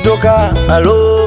kutoka halo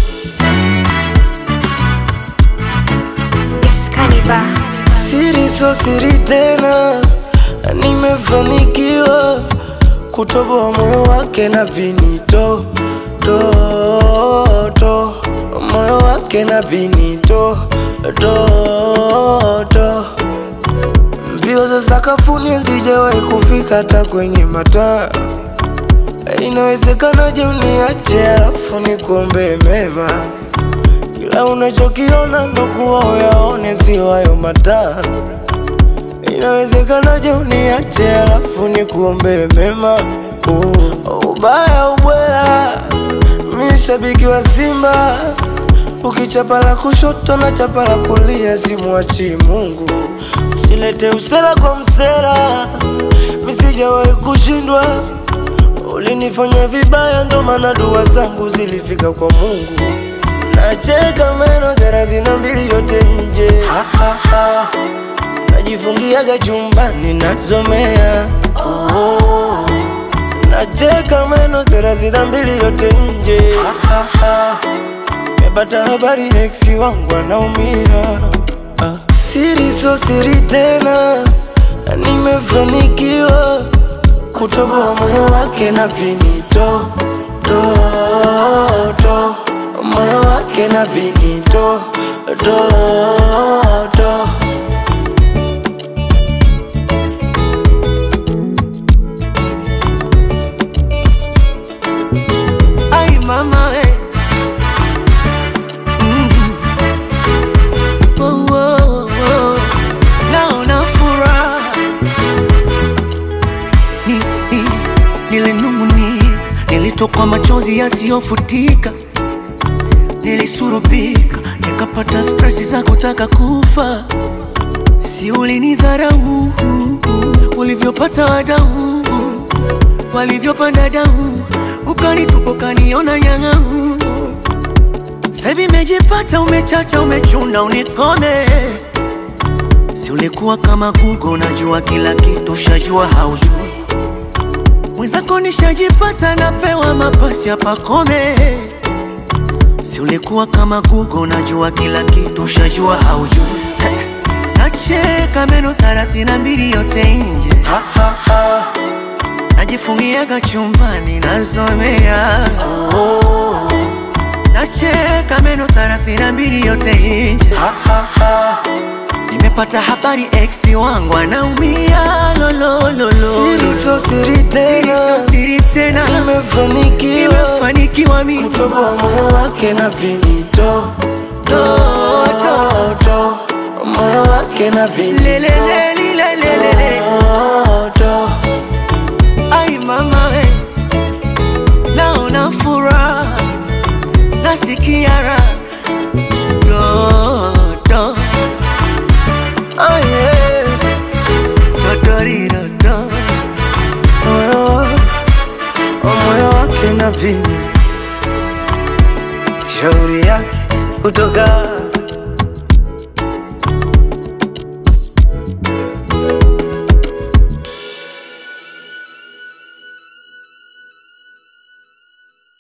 It's Cannibal. siri so siri tena nimefanikiwa kutoboa moyo wake na pinito to, to. moyo wake na pinito to, to. mbio za sakafuni hazijawahi kufika hata kwenye mataa inawezekanaje uniache alafu nikuombee mema kila unachokiona ndo kuwa uyaone, sio hayo mataa. Inawezekanaje uniache alafu nikuombee mema? Uh, ubaya ubwela, mi shabiki wa Simba, ukichapa la kushoto na chapa la kulia, simwachi Mungu. Usilete usera kwa msera, mi sijawahi kushindwa. Ulinifanya vibaya, ndo maana dua zangu zilifika kwa Mungu. Nacheka meno thelathini na mbili yote nje, ha, ha, ha. Najifungiaga chumbani nasomea oh. Nacheka meno thelathini na mbili yote nje, ha, ha, ha. Mepata habari ex wangu anaumia ah. Siri so siri tena, nimefanikiwa kutoboa moyo wake na pinito to, to. moyo wake na pinito to, to. Ay mama we mm. oh, oh, oh. Naona furaha ni, ni, nilinung'unika, nilitokwa machozi yasiyofutika, nilisurubika, nikapata stresi za kutaka kufa. Si ulinidharau ulivyopata wadau walivyopanda dau, ukanitupa ukaniona nyang'au. Sasa hivi imejipata, umechacha, umechuna, unikome. Si ulikuwa kama Google, unajua kila kitu, shajua haujui. Mwenzako nishajipata, napewa mapasi ya pakome. Si ulikuwa kama Google, unajua kila kitu, shajua haujui. Nacheka meno thelathini na mbili yote nje Ha, ha, ha. najifungiaga chumbani nasomea nacheka meno thelathini na mbili yote nje Ha, ha, ha. nimepata habari ex wangu anaumia lolololo Siri so siri tena, sio siri tena nimefanikiwa nimefanikiwa mimi kutoboa moyo wake na pinito to, to, to. moyo wake na pinito lelelelilelelele to. ai mama we naona furaha nasikia raha dodo Oh, yeah. dotoridodo moyo moyo wake na pini shauri yake kutoka